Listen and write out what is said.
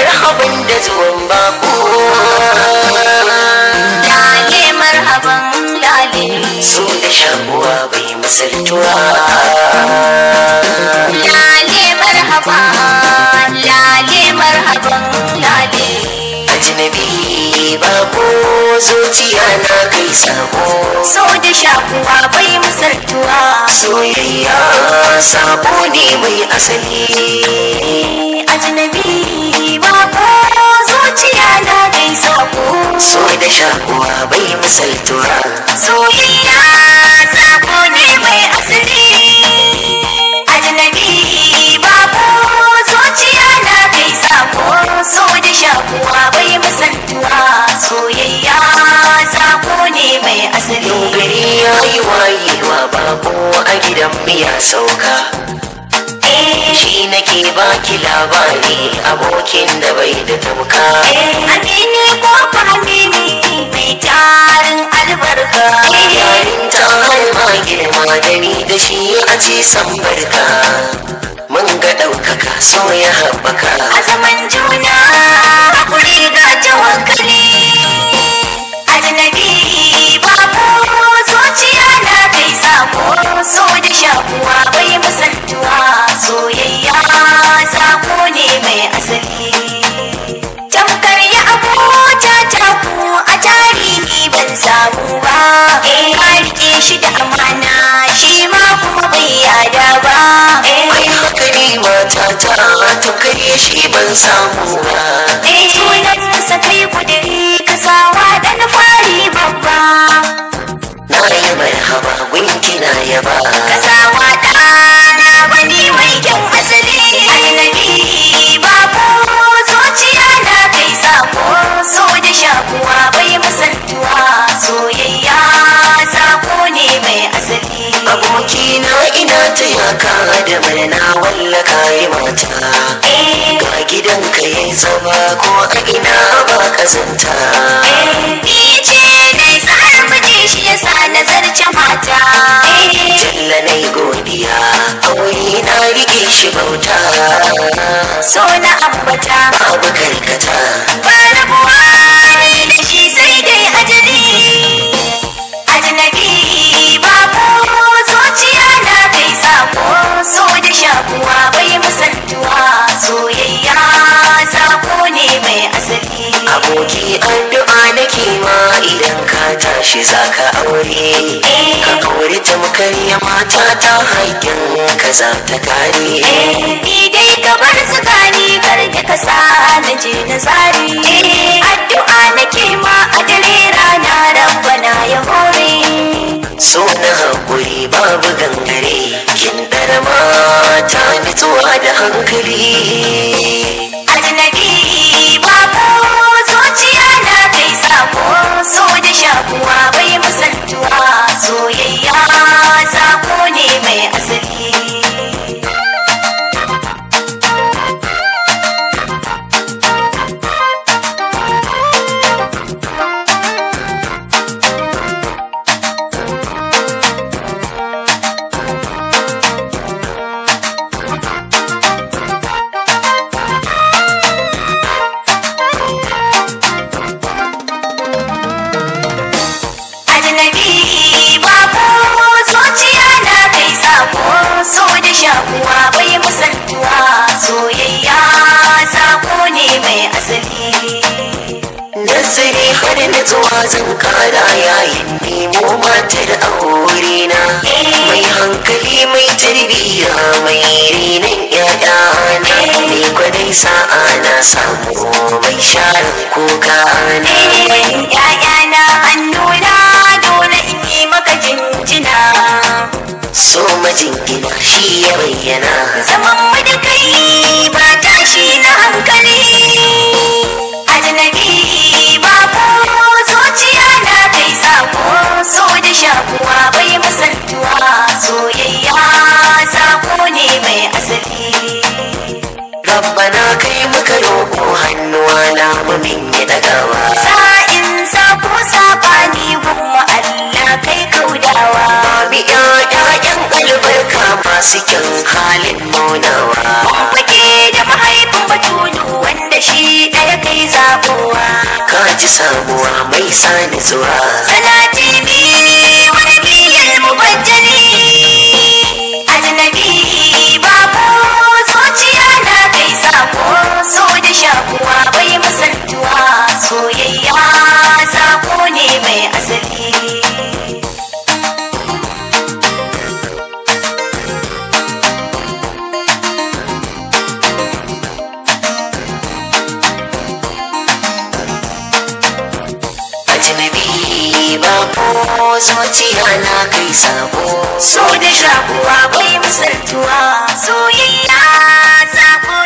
marhaban da zuwan bako lale marhaban lale so da shakuwa bai misaltuwa lale marhaban lale marhaban lale ajnabi bako zuciya na kai sako so da shakuwa bai misaltuwa soyayya sabo ne mai asali ajnabi bako zuciya na kai sako so da shakuwa bai misaltuwa soyayya sako ne mai asali ajnabi bako zuciya na kai sako so da shakuwa bai misaltuwa soyayya sako ne mai asali gari ya yi wayewa bako a gidan miya sauka shi nake baki labari abokin da bai da tamka Amini ko amini mai tarin albarka yayin ta har ma girma da ni da shi a ce san barka mun ga ɗaukaka so ya haɓaka a zaman juna hakuri ga tawakkali ajnabi babu zuciya na kai sako so da shakuwa bai misaltuwa soyayya sako ne mai asali tamkar ya abota ta ku a tarihi ban samu ba eh ka rike shi da amana shi ma kuma bai yada ba eh ai haka ne matata ta kai shi ban samu ba Eh sunansa kai kudiri ka sawa dan fari babba na yi marhaba gunki na yaba ka sawa ɗana wani mai kyan asali annabi babu zuciya na kai sako so da shakuwa bai misaltuwa soyayya sako ne mai asali aboki na ina ta yaka da murna wallaka yi mata Eh, ga gidanka ya zama ko a ina ba kazanta eh, ni ce dai sa'ar miji shi yasa nazarce mata Eh, jalla na yi godiya aure na rike shi bauta so na ambata babu karkata ba rabuwa ni da shi sai dai ajali ajnabi babu zuciya na kai sako so da shakuwa bai misaltuwa soyayya sako ne mai asali aboki addu'a nake ma idan ka tashi zaka aure ka aure tamkar ya mata ta haƙƙin ka za ta kare ni dai ka bar tsakani kar da ka sa na je na tsari addu'a nake ma a dare rana rabbana ya hore so na haƙuri babu gangare kin ɗara mata nutsuwa da hankali ajnabi babu zuciya na kai sako so da shakuwa bai misaltuwa soyayya sako ne mai asali ajnabi babu zuciya na kai sako so da shakuwa bai misaltuwa soyayya sako ne mai asali nazari har nutsuwa zan kara yayin nemo matar aure na mai hankali mai tarbiyya mai renon ƴaƴa na ni kwadai sa'a na samu mai share kuka na ‘Ya'yana hannuna dole in yi maka jinjina. so majingina shi ya bayyana Zaman mu da kai ba tashi na hankali. Ajnabi babu zuciya na kai sako so da shakuwa bai misaltuwa soyayya sako ne mai asali. rabbana kai muka roƙo hannuwa na mamin ya dagawa Sa'in sako sabani gumma Allah kai kaudawa. Mami ƴaƴan albarka masu kyan halin nunawa Mun fake da mahaifin batulu wanda shi ɗaya kai zaɓowa ka ji samuwa mai sani zuwa salati bi wani biyar mubajjali ajnabi babu zuciya na kai sako so da shakuwa bai misaltuwa soyayya sako ne mai asali ajnabi ba ko zuciya na kai sabo so da shakuwa bai misaltuwa soyayya sako